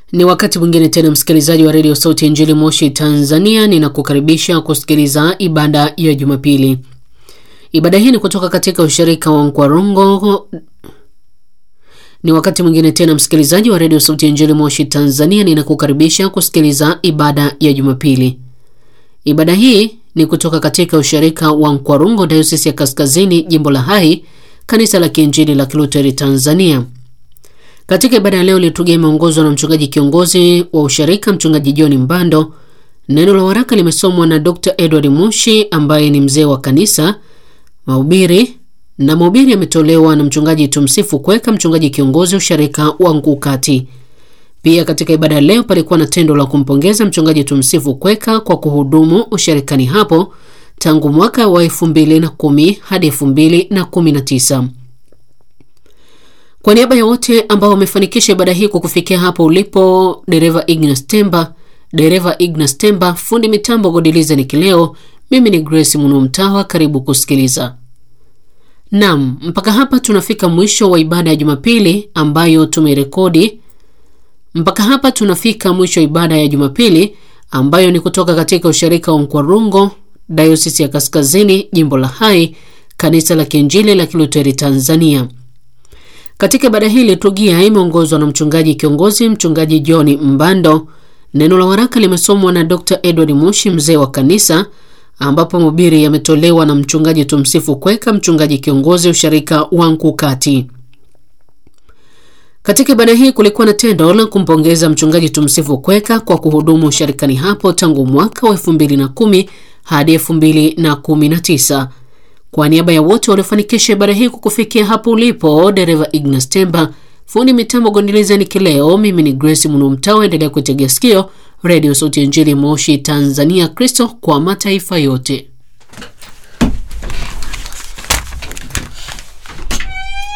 Ni wakati mwingine tena, msikilizaji wa redio Sauti ya Injili Moshi Tanzania, ninakukaribisha kusikiliza ibada ya Jumapili. Ibada hii ni kutoka katika ushirika wa Nkwarongo. Ni wakati mwingine tena, msikilizaji wa redio Sauti ya Injili Moshi Tanzania, ninakukaribisha kusikiliza ibada ya Jumapili. Ibada hii ni kutoka katika ushirika wa Nkwarungo, Dayosisi ya Kaskazini, jimbo la Hai, kanisa la Kiinjili la Kiluteri Tanzania. Katika ibada ya leo liturujia imeongozwa na mchungaji kiongozi wa ushirika, mchungaji John Mbando. Neno la waraka limesomwa na Dr. Edward Mushi ambaye ni mzee wa kanisa. Mahubiri na mahubiri yametolewa na mchungaji Tumsifu Kweka, mchungaji kiongozi ushirika wa Nkukati. Pia katika ibada ya leo palikuwa na tendo la kumpongeza mchungaji Tumsifu Kweka kwa kuhudumu ushirikani hapo tangu mwaka wa 2010 hadi 2019. Kwa niaba ya wote ambao wamefanikisha ibada hii kwa kufikia hapo ulipo, dereva Ignas Temba, dereva Ignas Temba, fundi mitambo Godiliza ni kileo, mimi ni Grace Muno Mtawa, karibu kusikiliza. Naam, mpaka hapa tunafika mwisho wa ibada ya Jumapili ambayo tumerekodi. Mpaka hapa tunafika mwisho wa ibada ya Jumapili ambayo ni kutoka katika ushirika wa Nkwarungo, Dayosisi ya Kaskazini, jimbo la Hai, kanisa la Kiinjili la Kiluteri Tanzania. Katika ibada hii liturujia imeongozwa na mchungaji kiongozi mchungaji John Mbando. Neno la waraka limesomwa na Dr. Edward Mushi mzee wa kanisa, ambapo mahubiri yametolewa na mchungaji Tumsifu Kweka mchungaji kiongozi ushirika wa Nkukati. Katika ibada hii kulikuwa na tendo la kumpongeza mchungaji Tumsifu Kweka kwa kuhudumu ushirikani hapo tangu mwaka wa 2010 hadi 2019. Kwa niaba ya wote waliofanikisha ibada hii kukufikia hapo ulipo, dereva Ignas Temba, fundi mitambo Gondiliza ni kileo, mimi ni Grace Munumtawa. Endelea kutegea sikio redio Sauti ya Injili Moshi Tanzania, Kristo kwa mataifa yote.